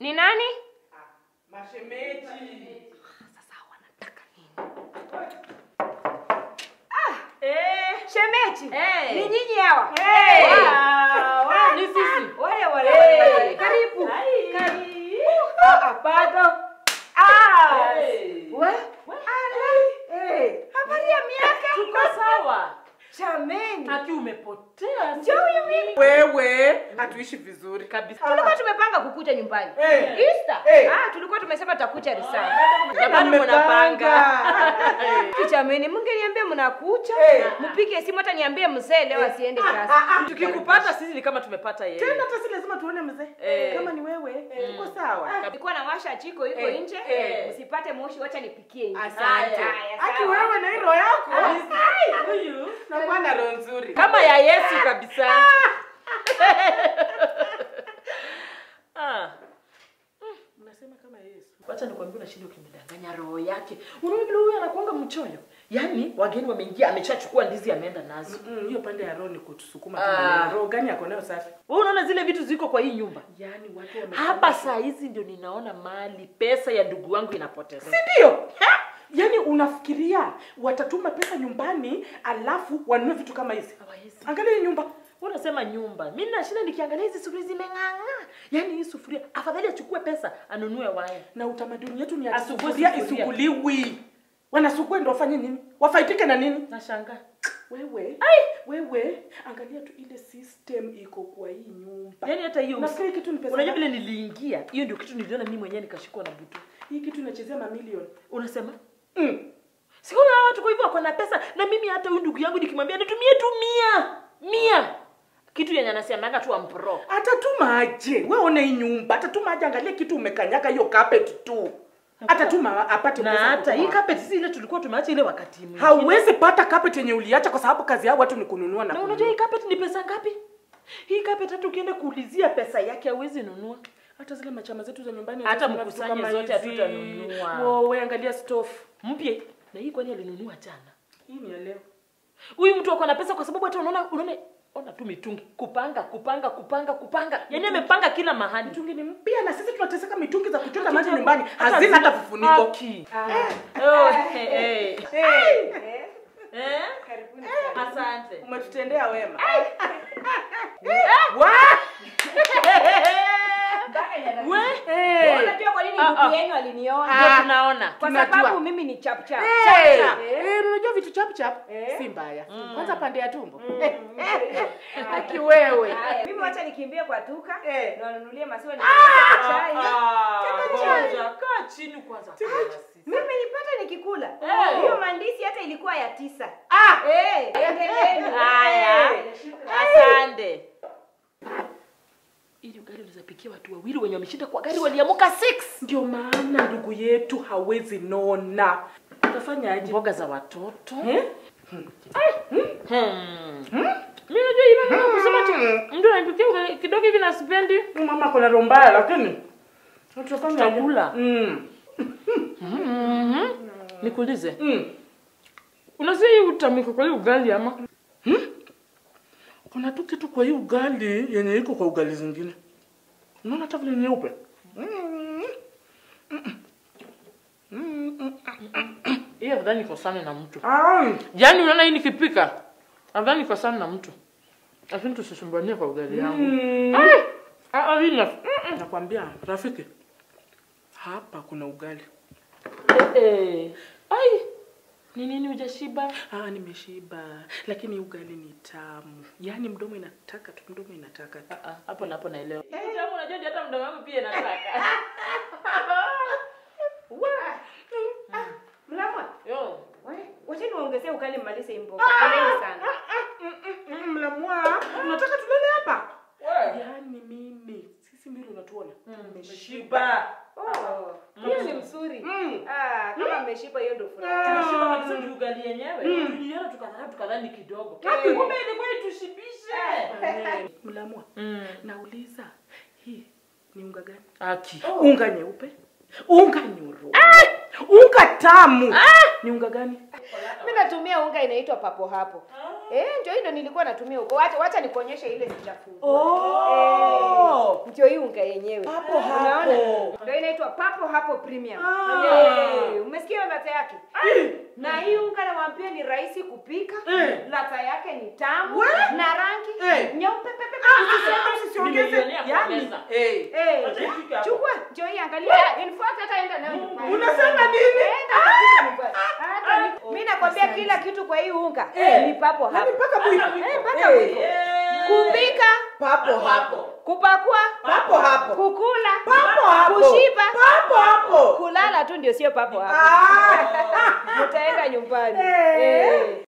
Ni nani? Mashemeji. Sasa wanataka nini? Eh, shemeji. Eh. Ni nyinyi hawa? Eh. Wow. Ni sisi. Wale wale. Eh. wale. Karibu. Ai. Karibu. Ah, ah, bado. Ah. Eh. We? Ala. Eh. Habari ya miaka? Tuko sawa. Chameni. Haki umepotea. Njoo huyu mimi. Wewe hatuishi vizuri kabisa. Tulikuwa tumepanga kukuja nyumbani. Eh. Easter. Eh. Ah, tulikuwa tumesema tutakuja risali. Jamani mnapanga. Chameni, mngeniambia mnakuja. Eh. Mpige simu hata niambie mzee leo asiende kasi. Tukikupata sisi ni kama tumepata yeye. Tena hata si lazima tuone mzee. Eh. Kama ni wewe, uko sawa. Nilikuwa nawasha jiko iko Eh, nje. eh. Msipate moshi, wacha nipikie nje. Asante. Haya, Aki sawa. wewe na hilo yako. Huyu Nakuwa na roho nzuri. kama ya Yesu kabisa. Ah. Unasema kama Yesu. Wacha nikwambie unashinda ukimdanganya roho yake. Unaona vile huyu anakuanga mchoyo. Yaani wageni wameingia ameshachukua ndizi ameenda nazo. Mm, hiyo pande ya roho ni kutusukuma tu. Ah. maneno. Roho gani yako nayo safi? Wewe unaona zile vitu ziko kwa hii nyumba. Yaani watu wame Hapa saa hizi ndio ninaona mali pesa ya ndugu wangu inapotelea. ndio. Yaani unafikiria watatuma pesa nyumbani alafu wanunue vitu kama hizi? Hawawezi. Angalia hii nyumba. Wewe unasema nyumba. Mimi nashinda nikiangalia hizi sufuria zimeng'ang'aa. Yaani hii sufuria afadhali achukue pesa anunue waya. Na utamaduni yetu ni ati Asugue sufuria sufuria. isuguliwi. Wanasugua ndio wafanye nini? Wafaidike na nini? Nashangaa. Wewe, wewe angalia tu ile system iko kwa hii nyumba. Yaani hata hiyo Nafikiri kitu ni pesa. Unajua ngapi? vile niliingia, hiyo ndio kitu niliona mimi mwenyewe nikashikwa na butu. Hii kitu inachezea mamilioni. Unasema? Mm. Sikuona hawa watu kwa hivyo wako na pesa na mimi hata huyu ndugu yangu nikimwambia nitumie tu mia. Mia. Kitu yenye anasemanga tu ampro. Atatuma aje? Wewe ona hii nyumba. Atatuma aje angalia kitu umekanyaga hiyo carpet tu. Atatuma apate Na pesa. hata kutoka hii wapi? carpet si ile tulikuwa tumeacha ile wakati mwingine. Hauwezi pata carpet yenye uliacha kwa sababu kazi yao watu ni kununua na Na kununua. unajua hii carpet ni pesa ngapi? Hii carpet hata ukienda kuulizia pesa yake hauwezi nunua. hata zile machama zetu za nyumbani Hata hazina vitu mkusanye kama zote hizi. hatutanunua. Wewe angalia stove. Mpya. Na hii kwani alinunua jana? Hii ni ya leo. Huyu mtu ako na pesa kwa sababu hata unaona unaona ona tu mitungi kupanga kupanga kupanga kupanga. Yaani amepanga kila mahali. Mitungi ni mpya na sisi tunateseka mitungi za kuchota Hata maji za- nyumbani. hata Hazina hata zina- vifuniko. Haki. Oh, hey, hey. Eh, Eh? karibuni sana. Asante. Umetutendea wema. Mpaka inarudi. We? Eh. Unajua kwa nini Ah, ndugu ah. yenu aliniona? Ndio tunaona. Kwa tunajua. sababu mimi ni chap chap. Eh, Chap chap. eh, unajua vitu chap chap Eh. si mbaya. Kwanza pande ya tumbo. Aki wewe. Haya, mimi wacha nikimbie kwa duka Eh. na wanunulie maziwa ni Ah, chai. ngoja, kaa chini kwanza. Mimi nipata nikikula. Eh. Hiyo mandisi hata ilikuwa ya tisa. Ah, Eh, endeleeni. Haya. Eh. Asante. Ili ugali unaweza pikia watu wawili wenye wameshinda kwa gari waliamuka 6. ndio maana ndugu yetu hawezi nona. Utafanyaje? Mboga za watoto. Eh? Hmm. Mimi najua hivi mama kusema tu mtu anaipikia ugali kidogo hivi na sipendi. Mama kuna roho mbaya lakini tutafanyaje? Tutakula. Mm. Mhm. Nikuulize. Mm. Unasikia hii utamiko kwa hii ugali ama? Kuna tu kitu kwa hii ugali yenye iko kwa ugali zingine. Unaona hata vile nyeupe. Mm. Hii afadhali niko sana na mtu. Ai. Yaani unaona hii nikipika. Afadhali niko sana na mtu. Lakini tusisumbanie kwa ugali yangu. Mm. Ai! Ah, ah, hii na Nakwambia rafiki, hapa kuna ugali. Eh, eh. Ai! Ni nini hujashiba? Ah, nimeshiba, lakini ugali ni tamu. Yaani mdomo inataka tu, mdomo inataka tu. Ah, ah, hapo na hapo naelewa. Tamu unajua ndio hata mdomo wangu pia nataka. Mlamwa. Yo. we, Wacha niwaongezee ukali mmalize hii mboga. Poleni sana. Mm, Mlamwa, unataka tulale hapa? Wewe. Yaani mimi, sisi mbili unatuona. Umeshiba. Oh, hiyo ni mzuri. Mm. Ah, kama mmeshiba hiyo ndio furaha. Tumeshiba kabisa juu ugali yenyewe. Tuliona tukadhani tukadhani kidogo. Eh. Kumbe ilikuwa itushibishe. Eh, Mlamwa, Mm. nauliza hii ni unga gani? Aki. Unga nyeupe, unga nyoro, unga tamu. Ni unga gani? Mimi natumia unga inaitwa papo hapo. Eh, ndio hiyo nilikuwa natumia huko. Wacha wacha nikuonyeshe ile sijafungua. Oh. Eh, ndio hii unga yenyewe. Hapo Unaona? hapo. inaitwa papo hapo premium. Ah. Eh, umesikia ladha yake? Na hii unga nawaambia ni rahisi kupika. Eh. Ladha yake ni tamu We. na rangi Eh. nyeupe pepe. Usiseme usiongeze. Nimejionea kwa Yaani, meza. eh. Eh, Acha ifike hapo. chukua njoo hii angalia. In fact hata enda nayo nyumbani. Unasema nini? Enda kabisa nyumbani. Hata ni- Mimi nakwambia kila kitu kwa hii unga Eh. ni papo Yaani hapo. mpaka mwiko. Eh, mpaka Eh. mwiko. Kupika, Papo hapo. kupakua, Papo hapo. kukula, Papo hapo. kushiba, Papo hapo. kulala tu ndio sio papo hapo. Ah. Utaenda nyumbani. Eh. Eh.